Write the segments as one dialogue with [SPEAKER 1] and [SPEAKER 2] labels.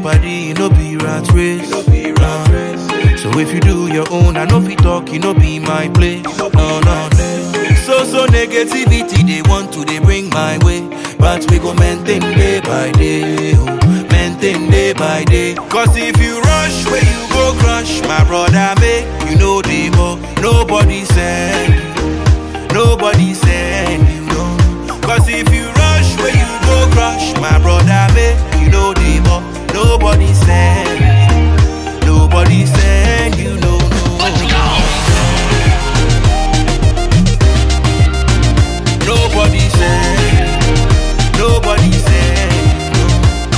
[SPEAKER 1] party, no be rat race. Uh, so if you do your own, I know fit talk, it no be my place. No, no. So so negativity they want to they bring my way, but we go maintain day by day, oh, maintain day by day. Cause if you rush, where you go crush, my brother make you know the more. Nobody send you, nobody send you, no. Cause if you rush, where you go crush, my brother make you know the more. Nobody send you, nobody send you, no, no. Nobody said, nobody said,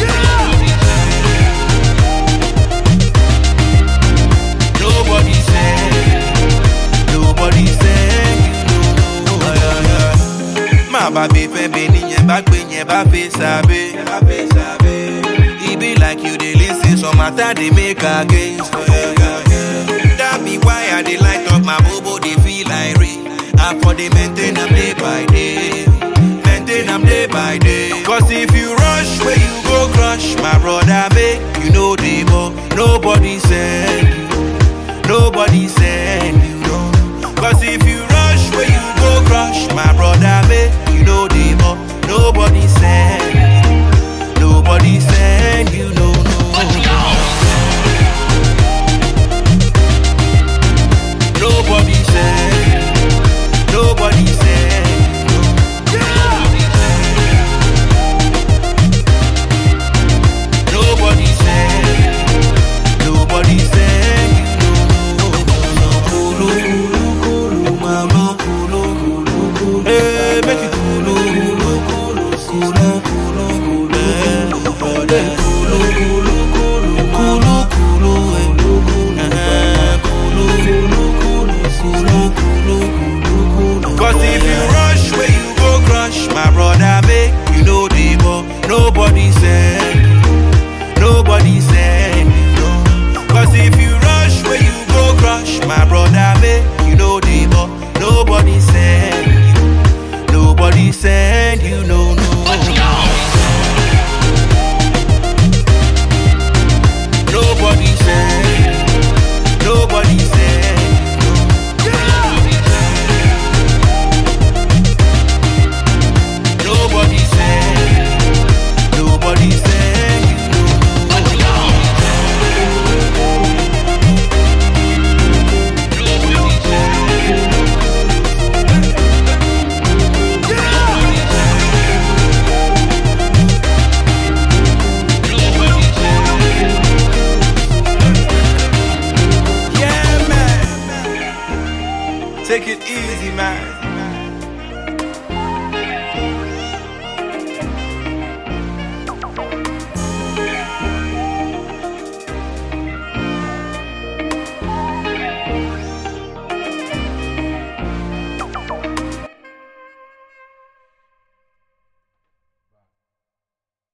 [SPEAKER 1] nobody said, nobody said, you know, yeah, yeah. My baby, baby, yẹn bá gbé yẹn bá fẹ́ sábẹ́. E be like you dey lis ten some matter dey make against. Yeah, yeah, yeah. That be why I dey light up my bobo dey feel like rain. I for dey maintain am day by day. Maintain am day by day. Cause if you rush where you go crush, my brother make you know the more. Nobody send you. Nobody send you. No. Cause if you rush where you go crush, my brother make you know the more. Nobody send you. Nobody send you. No, no. Nobody send. Nobody send. Nobody send. Nobody send. Kulu, kulu, kulu, mama, kulu, kulu, kulu. Hey, make it kulu, kulu, kulu, kulu, kulu, kulu. Eh, eh, kulu, kulu, kulu, kulu, kulu, eh. Eh, kulu, kulu, kulu, kulu, kulu, kulu, kulu. Cause if you rush where you go crush, my brother make you know the more. Nobody send you, nobody send you. No. Cause if you rush where you go crush, my brother make you know the more. Nobody send you, nobody send you, no, no. Nobody send, nobody send. Nobody send, nobody send you. Yeah, man. Take it easy, man.